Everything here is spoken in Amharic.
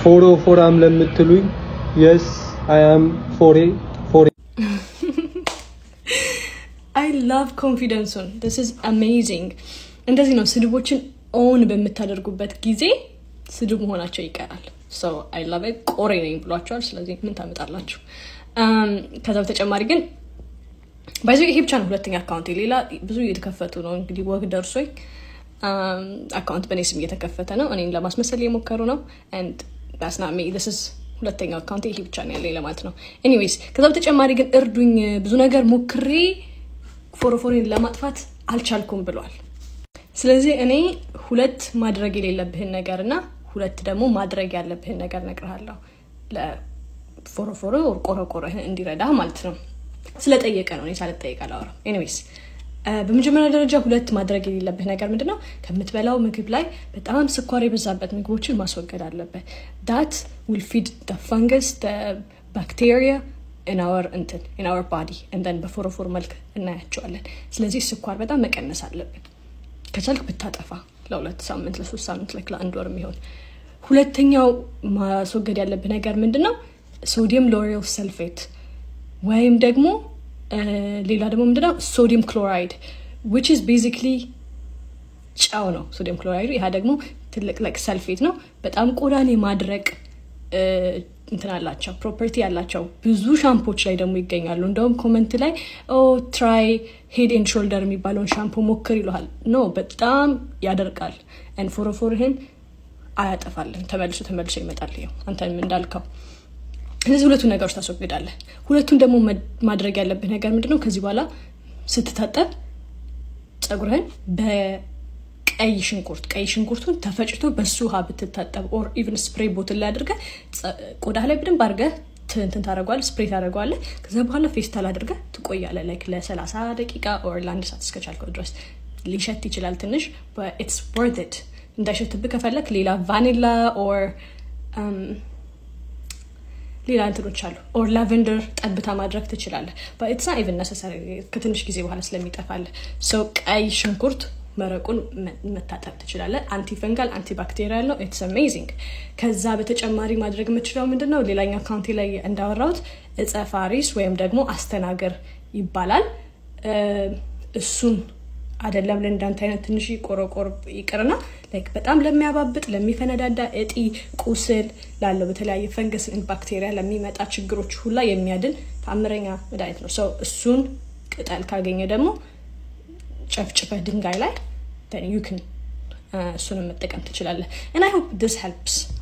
ፎሮ ፎራም ለምትሉኝ የስ አይ አም ፎሬ ፎሬ አይ ላቭ ኮንፊደንሱን ስ ኢዝ አሜዚንግ። እንደዚህ ነው ስድቦችን ኦን በምታደርጉበት ጊዜ ስድብ መሆናቸው ይቀራል። ሰው አይ ላቭ ቆሬ ነኝ ብሏቸዋል። ስለዚህ ምን ታመጣላችሁ? ከዛ በተጨማሪ ግን ባይዞ ይሄ ብቻ ነው ሁለተኛ አካውንት፣ ሌላ ብዙ እየተከፈቱ ነው። እንግዲህ ወግ ደርሶኝ አካውንት በእኔ ስም እየተከፈተ ነው። እኔን ለማስመሰል እየሞከሩ ነው። ስናሜ ስ ሁለተኛው አካውንት ይሄ ብቻ ነው ያለኝ ለማለት ነው። ኤኒዌይስ ከዛ በተጨማሪ ግን እርዱኝ፣ ብዙ ነገር ሞክሬ ፎሮፎሬን ለማጥፋት አልቻልኩም ብሏል። ስለዚህ እኔ ሁለት ማድረግ የሌለብህን ነገር እና ሁለት ደግሞ ማድረግ ያለብህን ነገር እነግርሃለሁ። ለፎሮፎሮ ቆረቆረህን እንዲረዳ ማለት ነው። ስለጠየቀ ነው፣ እኔ ሳልጠየቅ አላወራም። ኤኒዌይስ በመጀመሪያ ደረጃ ሁለት ማድረግ የሌለብህ ነገር ምንድን ነው? ከምትበላው ምግብ ላይ በጣም ስኳር የበዛበት ምግቦችን ማስወገድ አለበት። ዳት ዊል ፊድ ፈንገስ ባክቴሪያ ኢንአወር እንትን ኢንአወር ባዲ እንደን በፎሮፎር መልክ እናያቸዋለን። ስለዚህ ስኳር በጣም መቀነስ አለብን። ከቻልክ ብታጠፋ ለሁለት ሳምንት ለሶስት ሳምንት ለክ ለአንድ ወር የሚሆን ሁለተኛው ማስወገድ ያለብህ ነገር ምንድን ነው? ሶዲየም ሎሬል ሰልፌት ወይም ደግሞ ሌላ ደግሞ ምንድነው ሶዲየም ክሎራይድ ዊች ኢዝ ቤዚክሊ ጨው ነው ሶዲየም ክሎራይዱ። ይህ ደግሞ ትልቅ ለቅ ሰልፌት ነው። በጣም ቆዳን የማድረቅ እንትን አላቸው ፕሮፐርቲ ያላቸው ብዙ ሻምፖች ላይ ደግሞ ይገኛሉ። እንደውም ኮመንት ላይ ኦ ትራይ ሄድ ኤንድ ሾልደር የሚባለውን ሻምፖ ሞክር ይለሃል። ኖ በጣም ያደርቃል። ን ፎሮፎርህን አያጠፋልን። ተመልሶ ተመልሶ ይመጣል። ይኸው አንተንም እንዳልከው እነዚህ ሁለቱ ነገሮች ታስወግዳለህ። ሁለቱን ደግሞ ማድረግ ያለብህ ነገር ምንድነው? ከዚህ በኋላ ስትታጠብ ፀጉርህን በቀይ ሽንኩርት ቀይ ሽንኩርቱን ተፈጭቶ በሱ ውሃ ብትታጠብ ኦር ኢቨን ስፕሬይ ቦትል ላይ አድርገህ ቆዳ ላይ በደንብ አድርገህ እንትን ታደርገዋለህ፣ ስፕሬይ ታደርገዋለህ። ከዛ በኋላ ፌስታል አድርገህ ትቆያለህ። ላይክ ለሰላሳ ደቂቃ ኦር ለአንድ ሰዓት እስከቻልከው ድረስ ሊሸት ይችላል ትንሽ ኢትስ ወርት ኢት። እንዳይሸትብህ ከፈለክ ሌላ ቫኒላ ኦር ሌላ እንትኖች አሉ ኦር ላቨንደር ጠብታ ማድረግ ትችላለህ። ኢትስ ናት ኢቨን ነሰሰሪ ከትንሽ ጊዜ በኋላ ስለሚጠፋልህ። ሰው ቀይ ሽንኩርት መረቁን መታጠብ ትችላለህ። አንቲ ፈንጋል አንቲ ባክቴሪያል ነው። ኢትስ አሜዚንግ። ከዛ በተጨማሪ ማድረግ የምችለው ምንድን ነው? ሌላኛው አካውንቴ ላይ እንዳወራሁት እጸ ፋሪስ ወይም ደግሞ አስተናገር ይባላል። እሱን አይደለም ለእንዳንተ አይነት ትንሽ ቆረቆር ይቅርና በጣም ለሚያባብጥ ለሚፈነዳዳ እጢ፣ ቁስል ላለው በተለያየ ፈንገስ ባክቴሪያ ለሚመጣ ችግሮች ሁላ የሚያድን ተአምረኛ መድኃኒት ነው። ሰው እሱን ቅጠል ካገኘ ደግሞ ጨፍጭፈህ ድንጋይ ላይ ዩክን እሱንም መጠቀም ትችላለህ። እና አይ ሆፕ ዲስ ሄልፕስ